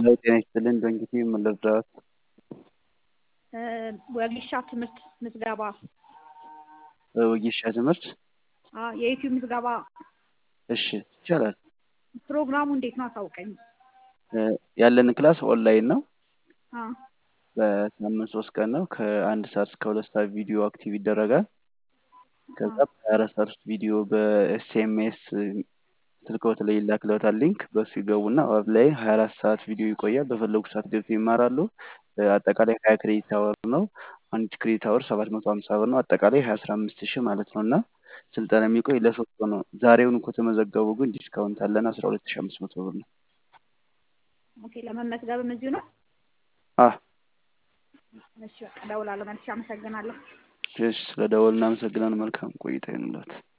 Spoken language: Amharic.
ሄሎ ጤና ይስጥልን በእንግዲህ ምን ልርዳዎት? ወጌሻ ትምህርት ምዝገባ ወጌሻ ትምህርት አዎ የዩቲዩብ ምዝገባ እሺ ይቻላል። ፕሮግራሙ እንዴት ነው አሳውቀኝ። ያለን ክላስ ኦንላይን ነው። አዎ በሳምንት ሶስት ቀን ነው። ከአንድ ሰዓት እስከ ሁለት ሰዓት ቪዲዮ አክቲቭ ይደረጋል። ከዛ በሀያ አራት ሰዓት ውስጥ ቪዲዮ በኤስኤምኤስ ስልክዎት ላይ ይላክልዎታል ሊንክ በሱ ይገቡና ኦንላይን ሀያ አራት ሰዓት ቪዲዮ ይቆያል። በፈለጉት ሰዓት ገብተው ይማራሉ። አጠቃላይ ሀያ ክሬዲት አወር ነው። አንድ ክሬዲት አወር ሰባት መቶ ሀምሳ ብር ነው። አጠቃላይ ሀያ አስራ አምስት ሺህ ማለት ነው እና ስልጠና የሚቆይ ለሶስት ወር ነው። ዛሬውን ከተመዘገቡ ግን ዲስካውንት አለን አስራ ሁለት ሺህ አምስት መቶ ብር ነው። ኦኬ ለመመዝገብም እዚሁ ነው? አህ እሺ በቃ እደውላለሁ መልሼ አመሰግናለሁ። እሺ ስለ ደወል እናመሰግናለን። መልካም ቆይታ ይሁንልዎት።